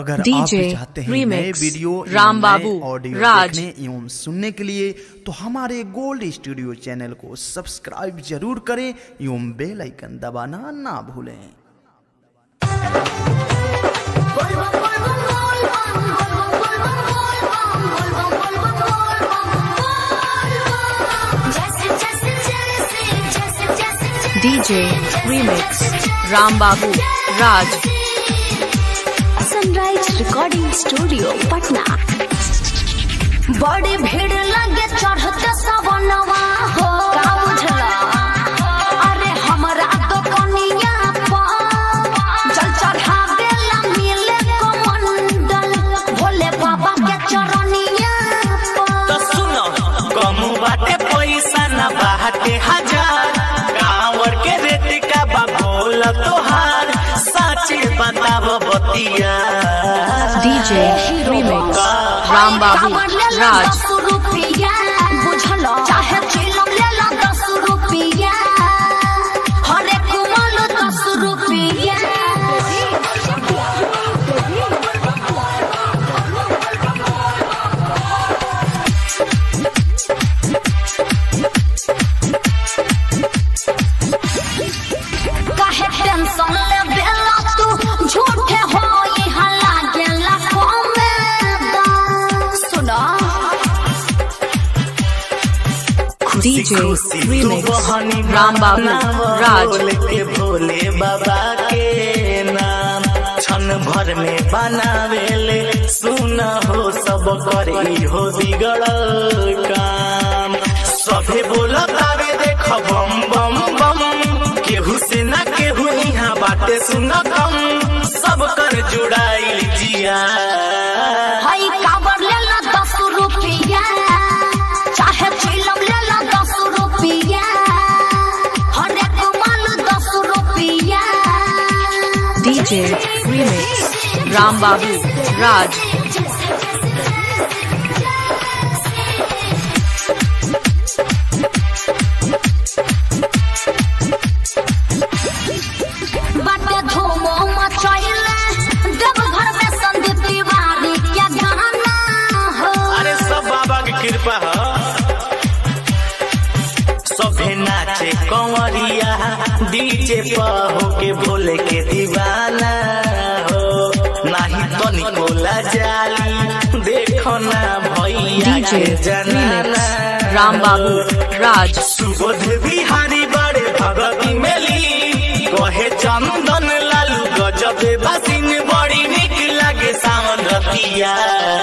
अगर आप DJ भी चाहते हैं नए Remix, वीडियो एवं राम नए बाबू, ऑडियो राज। देखने एवं सुनने के लिए तो हमारे गोल्ड स्टूडियो चैनल को सब्सक्राइब जरूर करें एवं बेल आइकन दबाना ना भूलें DJ Remix Ram Babu Raj sunrise recording studio Patna बड़ी भीड़ लगे चढ़ते सवनवा हो का बुझला अरे हमरा तो कनिया पर जल चढ़ावे ला मिले कमंडल भोले बाबा के चरनिया पर तो सुनो कम बाटे पैसा न बाटे हजार कांवर के रेट का बा बोल तोहार साचे बताब बतिया DJ Remix Ram Babu Raj बुझलो चाहे चिलम ले लो दस रुपया हर एक माल दस रुपया काहे टेंशन ले बेला तू झूठे हो यहाँ लागेला कमेदा सुनो DJ खुशी तू Remix बहनी Ram Babu Raj बोल के भोले बाबा के नाम क्षण भर में बनावेले सुन हो सब कर हो बिगड़ काम सभे बोलतावे देख बम बम बम केहू से ना केहू यहाँ बाटे सुन कम सब कर जुड़ाई जिया हई काबर ले ला दस रुपया चाहे चिलम ले ला दस रुपया हर एक माल दस रुपया DJ Remix Ram Babu Raj बाटे धूमो मचैले देवघर में संदीप तिवारी के गाना हो अरे सब बाबा की कृपा है सभे नाचे कंवरिया डीजे हो के भोले के दीवाना हो नाही तो निकोला जाली देखो ना भैया DJ के Remix जनाना Ram Babu Raj Subodh Bihari बड़े भगती मेली कहे चंदन लालू गजब बसिन बड़ी निक लागे सावन रतिया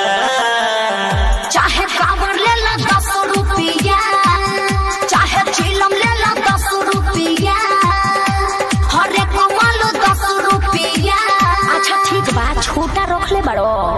चाहे काबर ले ला दस रुपया चाहे चिलम ले ला दस रुपया हर एक माल दस रुपया अच्छा ठीक बा छोटा रख ले बड़ो